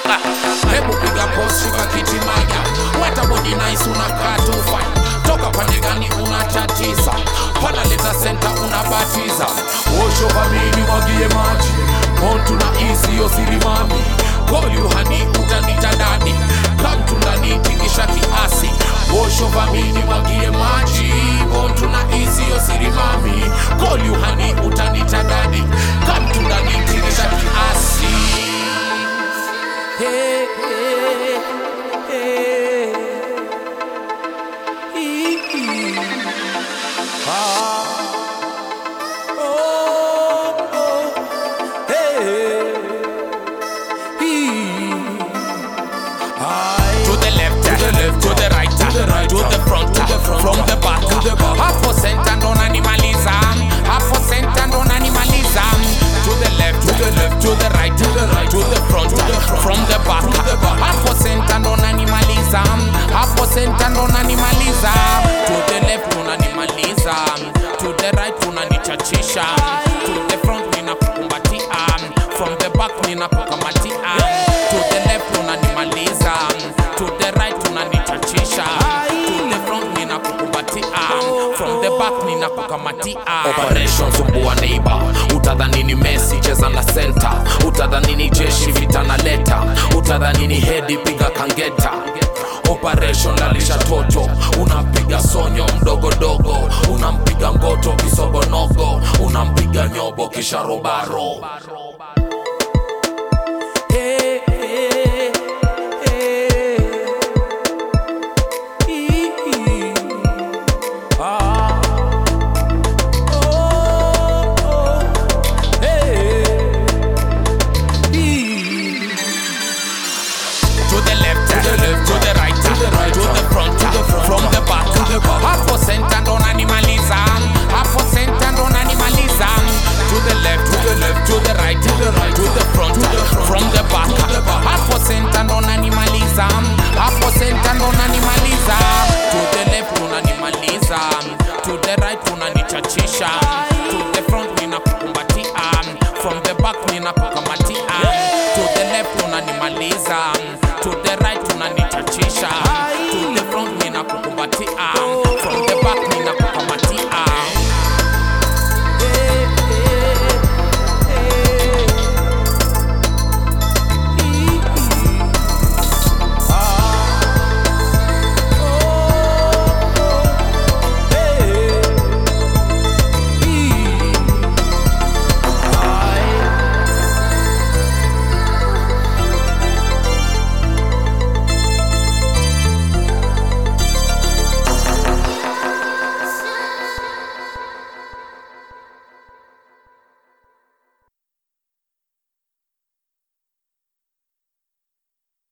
shaka hebu piga pos shuka kiti maja weta body nice unakaa tu fine toka pande gani unatatiza pana leta senta unabatiza osho kamini mwagie maji montu na isi yo sirimami kolyuhani utanita dadi kamtundani tingisha kiasi osho vamini mwagie maji montu na isi yo sirimami kolyuhani utanita dadi kamtundani tingisha kiasi hey, hey, hey. Ee. Ah. Oh, oh. Hey. Ee. Aye. To the left, to the left, to the right, to the right, to the front, to the front, from the back, to the back. Hapo center ndo nanimaliza, hapo center ndo nanimaliza. To the left, to the left, to the right, to the right, to the front, to the front, from the back. Hapo center ndo nanimaliza, hapo center ndo nanimaliza. To the left unanimaliza, to the right unanichachisha, to the front ninakukumbatia, from the back ninakukamatia. To the left unanimaliza, to the right unanichachisha, to the front ninakukumbatia, from the back ninakukamatia. Operation sumbua neighbor, utadhani ni Messi cheza na center, utadhani ni jeshi vita na leta, utadhani ni hedi piga kangeta operation lalisha toto unampiga sonyo mdogodogo unampiga ngoto kisogonogo unampiga nyobo kisha robaro